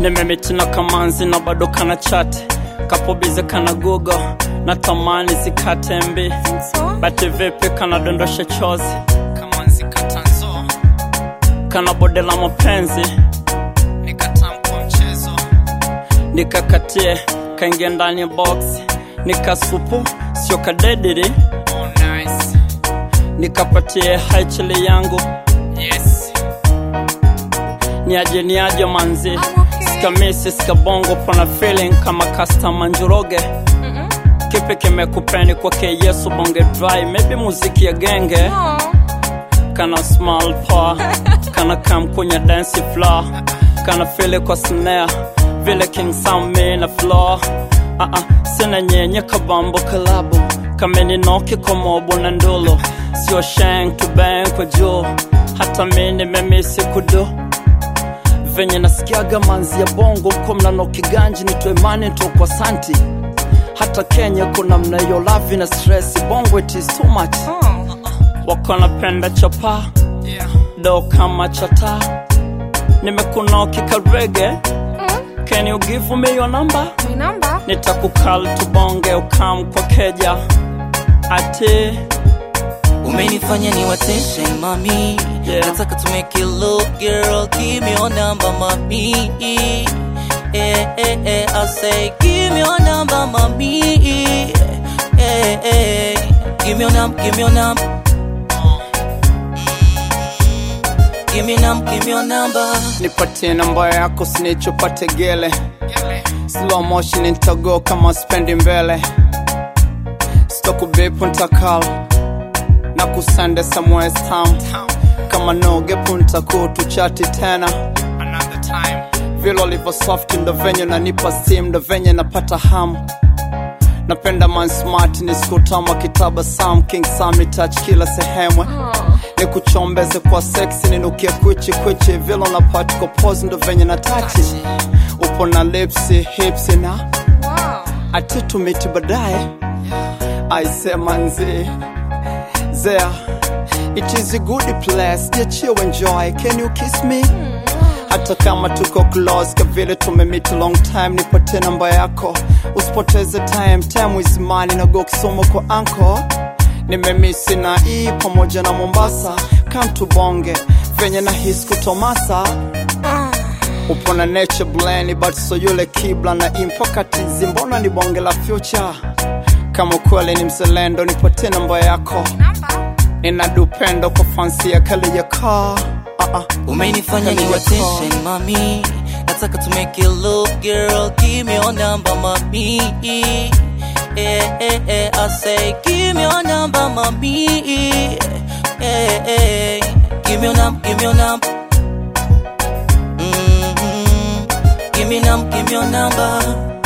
nimemitina kamanzi na bado kana chati kapobize kana google na tamani zikate mbi bati vipi kana dondosha chozi kamanzi katanzo kana bode la mapenzi nikatamkwa mchezo nikakatie kaingia ndani ya box nikasupu sio kadediri oh, nice. nikapatie haichili yangu yes. niaje niaje manzi okay. sikamisi sikabongo pana feeling kama kastama njuroge kipi kimekupeni kwake yesu bonge dry maybe muziki ya genge Oh. kana small poa kana kam kwenye dance floor kana fili kwa snare vile king sami na floor uh -uh, sina nyenye kabambo kalabu kameni noki komobo na ndulu sio shank to bang kwa juu hata mi nimemisi kudu venye nasikiaga manzi ya bongo mko mnano kiganji nitoe mani kwa santi hata kenya kuna mnayo lavi na stress bongo it is too much Oh. wako napenda chapa yeah. do kama chata nimekunoki karege Mm. can you give me your number My number? nitakukal tubonge ukam kwa keja ati umenifanya ni attention mami Yeah. nataka to make it look girl give me your number mami eh, eh, eh, I say give me your number mami eh, eh, give me your number give me your number Give me num, give me your number. nipatie namba yako sinichopate gele slow motion nitago kama spendi mbele stokubipu ntakal na kusende somewhere town kama nogepu ntakutuchati tena vile ulivyo soft ndo venye nanipa steam ndo venye napata hamu napenda man smart ni skutama kitaba sam king sami touch kila sehemwe ni kuchombeze kwa seksi ninukie kwichi kwichi vile unapati kwa pose ndo venye na tachi upo na lipsi hipsi na Wow. ati tumiti baadaye aise manzi there it is a good place just you enjoy can you kiss me hata kama tuko close kavile tumemit long time nipatie namba yako usipoteze time time is money na go kisomo kwa anko nimemisi na hii pamoja na mombasa come tubonge venye na his kutomasa upo na nature blend but so yule kibla na impakatizi mbona ni bonge la future kama kweli ni mzalendo nipatie namba yako Number? nina dupendo kwa fansi ya kali ya kaa uh -uh. umenifanya Kali ni ya attention mami nataka to make it look girl give me your number mami eh, eh, eh, I say give me your number mami eh, eh, give me your number give me your number mm-hmm. give me num give me your number